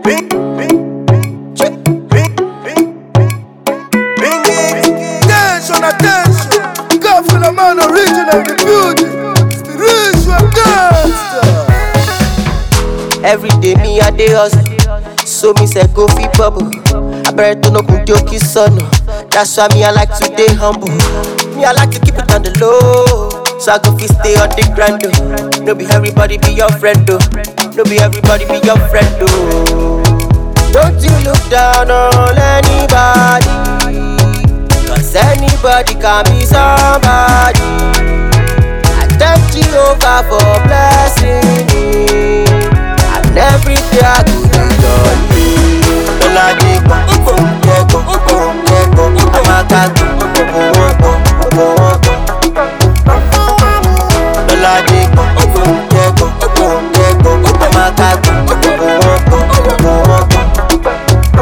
bing, bing, bing, check, bing, bing, bing it. Attention, attention. God for the man original, the beauty. Spiritual gangster. Every day me a dey hustle, so me say go fit bubble. I better to no kun joke son. That's why me I like to dey humble. Me I like to keep it on the low, so I go fit stay on the grind. Oh. No be everybody be your friend though. No be everybody be your friend though. Don't you look down on anybody, cause anybody can be somebody. I thank Jehovah for blessing me. And every day I do the Lord me. Lọ́la dé gbọ́, gbọ́, kẹ́gbọ́, gbọ́, kẹ́gbọ́, àmàkàgbọ́, gbogbo wọn gbọ́, gbogbo wọn gbọ́. Lọ́la dé gbọ́, gbọ́, kẹ́gbọ́, gbọ́, kẹ́gbọ́, àmàkàgbọ́, gbogbo wọn gbọ́, gbogbo wọn gbọ́.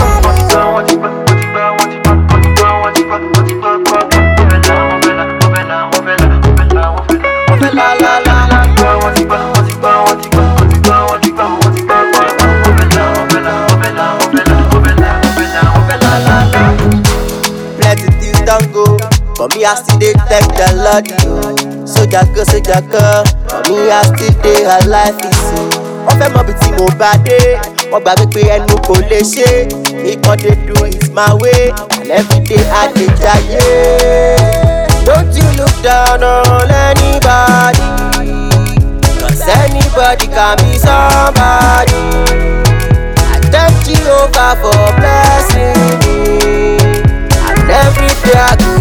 La la la la. Plenty things don't go, but me I still dey thank the Lord. yo. Sójà kan, sójà kan, but me I still dey alive. ìsìn. Wọ́n fẹ́ mọ ibi tí mo bá dé, wọ́n gbàgbé pé ẹnu kò lè ṣe. Mi kàn dey do it my way, and everyday I dey jayé. Don't you look down on anybody, cause anybody can be somebody. I thank Jehovah for blessing me. And every day I go